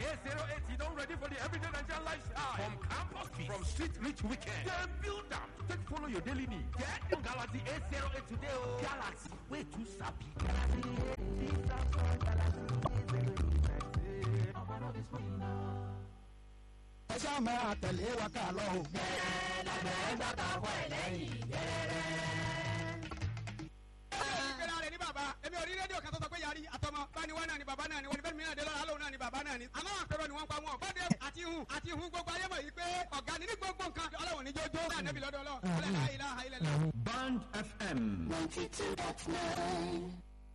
A08, you don't ready for the everyday Nigerian lifestyle. From campus fees, from street reach weekend. Then build them. Take follow your daily need. Get the Galaxy A08 today. Oh. Galaxy, way too sappy. Galaxy ẹ ṣáà máa tẹ̀lé wa ká lọ o. gẹ́rẹ́ lábẹ́ gbàgbà wọ ẹlẹ́yìn gẹ́rẹ́. ìpera rẹ̀ ní bàbá èmi ò rí rédíò kan tó sọ pé yarí àtọmọ báni wá náà ni bàbá náà ni wọn ni bẹ́ẹ̀ mìíràn dé lọ́la lóun náà ni bàbá náà ni. àmọ́ àpérò ni wọ́n pa wọn. bọ́dẹ àti hun àti hun gbogbo ayé mọ̀ yìí pé ọ̀gá ni ní gbogbo nǹkan ọlọ́run ní jójó. náà nẹ́bi lọ́dọ̀ ọlọ́ Band FM. ninety two dot nine.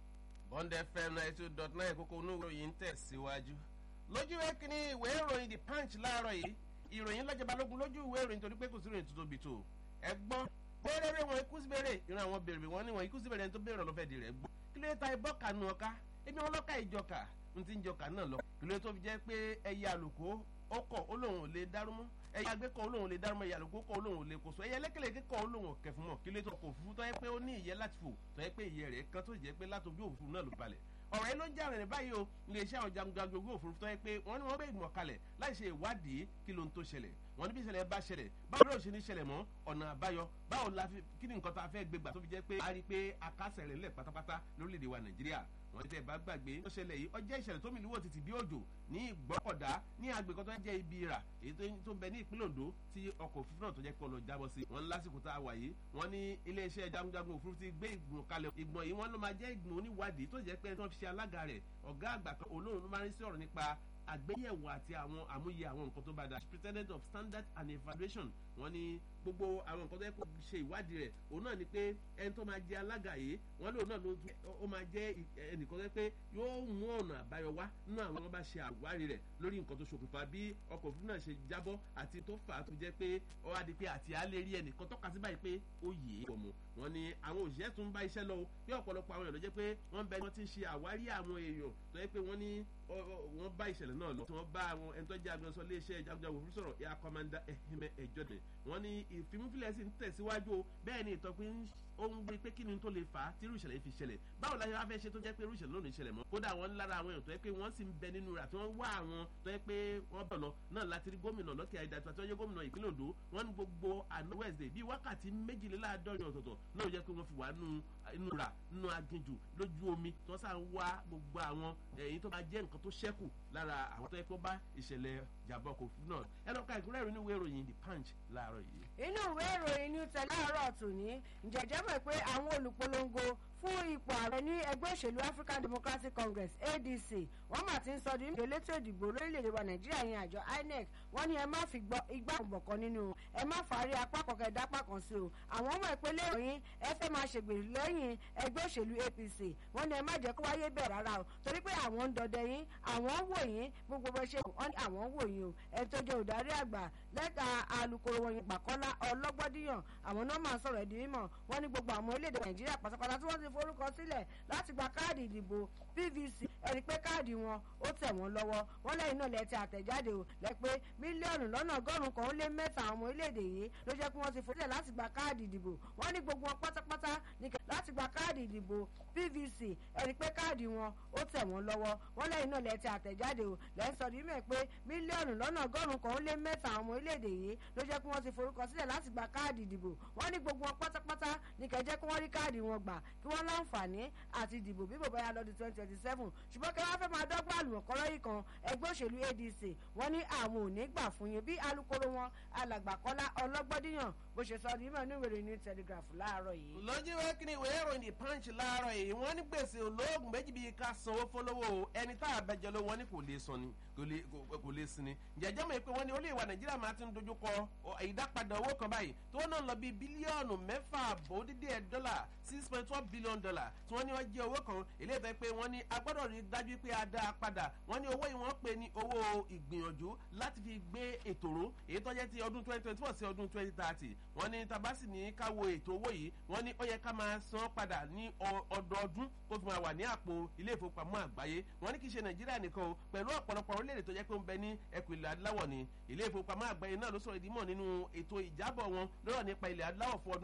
bond fm ninety two dot nine kókó inú ìròyìn ń tẹ̀síwájú lójú ìwé kínní ìwé ìròyìn the punch láàárọ̀ yìí ìròyìn lọ́jọ́ balógun lójú ìwé ìròyìn torí pé kò sí ìròyìn tuntun bì tó ẹgbọ́n bẹ́ẹ̀rẹ̀ wọn ikú síbẹ̀rẹ̀ ìran àwọn bèrè wọn ni wọn ikú síbẹ̀rẹ̀ ẹni tó bẹ̀rẹ̀ lọ́fẹ̀ẹ́ di rẹ̀ gbọ́ kí ló dé ta ibọ́ kanu ọ̀ka ebi wọn lọ́ka ìjọka n ti ń jọka náà lọ kí ló dé tó fi jẹ́ pé ẹyẹ àlùkò ó kọ̀ ó lóun ò lè dárú mọ́ ẹyẹ agbẹ́kọ̀ ó lóun ò lè dárú mọ́ ẹyẹ àlùkò kọ̀ ó lóun ò lè kóso ẹyẹ lẹ́kẹ̀lẹ́kẹ̀ kọ̀ ó lóun ò kẹfún mọ́ kí ló dé tó kò fún tọ́ yẹ pé ó ní ìyẹ́ láti fò tọ́ yẹ pé ìyẹ́ rẹ̀ kan tó jẹ́ pé látọjú òfurufú náà ló balẹ̀ ọ̀rọ̀ yẹn ló ń jà rẹ̀ báyìí o iléeṣẹ́ àwọn jagunjagun ogun òfurufú tó yẹ pé wọ́n ní wọ́n bẹ ìgbìmọ̀ kalẹ̀ láì ṣe ìwádìí kí ló ń tó ṣẹlẹ̀ wọ́n ní bí ìṣẹ̀lẹ̀ bá ṣẹlẹ̀ báwo ló ṣe ní ṣẹlẹ̀ mọ́ ọ̀nà àbáyọ báwo la fi kí ni nǹkan tá a fẹ́ gbé gbà tó fi jẹ́ pé a rí i pé akásẹ̀ rẹ̀ lẹ̀ pátápátá lórílẹ̀‐èdè wa nàìjíríà wọ́n ti tẹ̀ bá gbàgbé ó ṣẹlẹ̀ yìí ọjọ́ ìṣẹ̀lẹ̀ tó mi lúwọ̀ títí bí òjò ní ìgbọ́kọ̀dá ní agbègbè tó jẹ́ ibi ìrà èyí tó ń bẹ ní ìpínlẹ̀ ondo tí ọkọ̀ òfurufú náà tó jẹ́ pé ọlọ́ jábọ́ sí wọn lásìkò tá a wà yìí wọ́n ní iléeṣẹ́ jagunjagun òfurufú ti gbé ìgbìmọ̀ kalẹ̀ ìgbìmọ̀ yìí wọ́n ló máa jẹ́ ìgbìmọ̀ oníwádìí tó jẹ́ pé tí wọ́n fi ṣe alága rẹ̀ ọ̀gá àgbà kan olóhùn ló máa ń sí ọ̀rọ̀ nípa àgbéyẹ̀wò àti àwọn àmúyẹ àwọn nǹkan tó bá da president of standard and evaluation wọn ní gbogbo àwọn nǹkan tó yẹ kó ṣe ìwádìí rẹ̀ òun náà ni pé ẹni tó máa jẹ alága yìí wọn lóun náà ló ó máa jẹ ẹnìkan tó yẹ pé yóò mú ọ̀nà àbáyọ wá nínú àwọn wọn bá ṣe àwárí rẹ̀ lórí nǹkan tó ṣokùnfà bí ọkọ̀ òfurufú náà ṣe jábọ́ àti tó fà á tó jẹ́ pé ó wá di pé àti á lè rí ẹnìkan tọ́ka sí báyìí pé ó yè é pọ̀mù wọn ni àwọn òṣìṣẹ́ tún bá iṣẹ́ lọ bí ọ̀pọ̀lọpọ̀ àwọn èèyàn ló jẹ́ pé wọ́n bẹ wọ́n ti ń ṣe àwárí àwọn èèyàn tó yẹ pé wọ́n ní wọ́n bá ìṣẹ̀lẹ̀ náà lọ tí wọ́n bá àwọn ẹni tó jẹ́ agbẹnusọ iléeṣẹ́ jagunjagun òfurufú sọ̀rọ̀ air commander ehime ẹjọ́dẹ̀ wọ́n ní ìfimúfilẹ̀ sì ń tẹ̀síwájú o bẹ́ẹ̀ ni ìtọ́pin ó ń gbé pé kí ni tó lè fà á tí irú ìṣẹ̀lẹ̀ fi ṣẹlẹ̀ báwo la ṣe wá fẹ́ ṣe tó jẹ́ pé irú ìṣẹ̀lẹ̀ lónìí ṣẹlẹ̀ mọ́ kódà wọ́n lára àwọn èèyàn tó yẹ pé wọ́n sì ń bẹ nínú rà tí wọ́n wá àwọn tó yẹ pé wọ́n bọ̀ lọ náà láti rí gómìnà lọ́kẹ́ àìdàtú àti ọjọ́ gómìnà ìpínlẹ̀ ondo wọ́n ní gbogbo àná wednesday bíi wákàtí méjìléláàádọ́rin ọ̀tọ̀ọ̀tọ̀ náà yẹ pé wọ́n fi wà nínú rà nínú aginjù lójú omi tí wọ́n sá ń wá gbogbo àwọn èyí tó bá jẹ́ nǹkan tó ṣẹ́kù lára àwọn tó yẹ pé ó bá ìṣẹ̀lẹ̀ jàbọ̀ kò fún náà ẹ lọ́ka ìkúrẹ́ ìròyìn ìwé ìròyìn the punch láàárọ̀ yìí. inú ìwé ìròyìn new tẹ̀lé àárọ̀ tòní ǹjẹ́jẹ́ mọ̀ pé àwọn olùpolongo fún ipò ààrẹ ní ẹgbẹ́ òṣèlú african democratic congress adc wọ́n mà ti ń sọ di ìdè elétò ìdìbò lórílẹ̀‐èdè wa nàìjíríà yẹn àjọ inec wọ́n ní ẹ má fi igbá ọ̀bọ̀kan nínú ẹ má fàárí apá kọ̀ọ̀kan ẹ̀dá apá kan sí o àwọn ọmọ ìpínlẹ̀ ìròyìn ẹ fẹ́ máa ṣègbèrè lẹ́yìn ẹgbẹ́ òṣèlú apc wọ́n ní ẹ má jẹ́ kó wáyé bẹ̀ rárá o torí pé àwọn ń dọdẹ yín àwọn ń wò yín gbogbo bó ṣe wọ́n ní àwọn ń wò yín o ẹ tó jẹ́ òdarí àgbà lẹ́ka alukoro wọn yìí pàkọ́lá ọlọ́gbọ́díyàn àwọn náà máa sọ̀rọ̀ ẹ̀dín mímọ̀ wọ́n ní gbogbo àwọn orílẹ̀-èdè nàìjíríà pátápátá tí wọ́n ti forúkọ sílẹ̀ láti gba káàdì ìdìbò pvc ẹni pé káàdì wọn ó tẹ̀ wọ́n lọ́wọ́ wọ́n lẹ́yìn náà lẹ́tẹ̀ àtẹ̀jáde o lẹ́ pé mílíọ̀nù lọ́nà ọgọ́rùn-ún kan ó lé mẹ́ta àwọn ọmọ orílẹ̀-èdè yìí ló jẹ́ pé wọ́n ti forúkọ láti gba káàdì ìdìbò wọ́n ní gbogbo wọn pátápátá láti gba káàdì ìdìbò pvc ẹni pé káàdì wọn ó tẹ̀ wọ́n lọ́wọ́ wọ́n lẹ́yìn náà lẹ́tẹ̀ àtẹ̀jáde o lẹ́yìn sọ̀rọ̀ yìí mẹ́ pé mílíọ̀nù lọ́nà ọgọ́rùn-ún kan ó lé mẹ́ta àwọn ọmọ orílẹ̀-èdè yìí ló jẹ́ pé wọ́n ti forúkọ sílẹ̀ láti gba káàdì ìdìbò wọ́n ní gbogbo wọn pátápátá ní kẹjẹ́ kí wọ́n rí káàdì wọn gbà kí wọ́n láǹfààní àti ìdìbò bí bòbá ya lọ́dún twenty twenty seven ṣùgbọ́n kí wọ́n fẹ́ máa dọ́gba àlùmọ̀kọ́rọ́ yìí kan ẹgbẹ́ òṣèlú adc wọ́n ní àwọn ò ní gbà fún yín bí alūkkóró wọn alàgbà kọ́lá ọlọ́gbọ́díyàn bó ṣe sọ nímọ̀ ní ìwéèrè ní telegraph láàárọ̀ yìí. lọ́jọ́ ìwé kí ni ìwé ìròyìn the punch láàárọ̀ yìí wọ́n ní gbèsè olóògùn méjì bíi ká sanwó fọlọ́wọ́ ẹni tá a bẹjọ ló wọ́n ní kò lè san ni kò lè sin ni jẹjẹ mọ̀ pé wọ́n ní olóyè wa nàìjíríà máa ti ń dojú kọ ìdápadà owó kan báyìí tó náà lọ bíi bílíọ̀nù mẹ́fà àbọ̀ dídí ẹ̀ dọ́là six point one billion dollar tí wọ́n ní wọ́n jẹ́ owó kan ilé ìtọ́ pé wọ́n ní agbọ́dọ̀ rí dájú pé a dá a padà wọ́n ní owó yìí wọ́n pè ní owó ìgbìyànjú láti fi gbé ètò ró èyí tó jẹ́ ti ọdún twenty twenty four sí ọdún twenty thirty wọ́n ní tabasi ní ká wo ètò owó yìí wọ́n ní ó yẹ ká máa san padà ní ọdọọdún kó fi máa wà ní àpò ilé ìfowópamọ́ àgbáyé wọ́n ní kì í ṣe nàìjíríà nìkan o pẹ̀lú ọ̀pọ̀lọpọ̀ orílẹ̀-èdè tó jẹ́ pé ó ń bẹ ní ẹkùn ilẹ̀ adúláwọ̀ ni ilé ìfowópamọ́ àgbáyé náà ló sọ̀rọ̀ ìdímọ̀ nínú ètò ìjábọ̀ wọn lọ́rọ̀ nípa ilẹ̀ adúláwọ̀ fún ọdún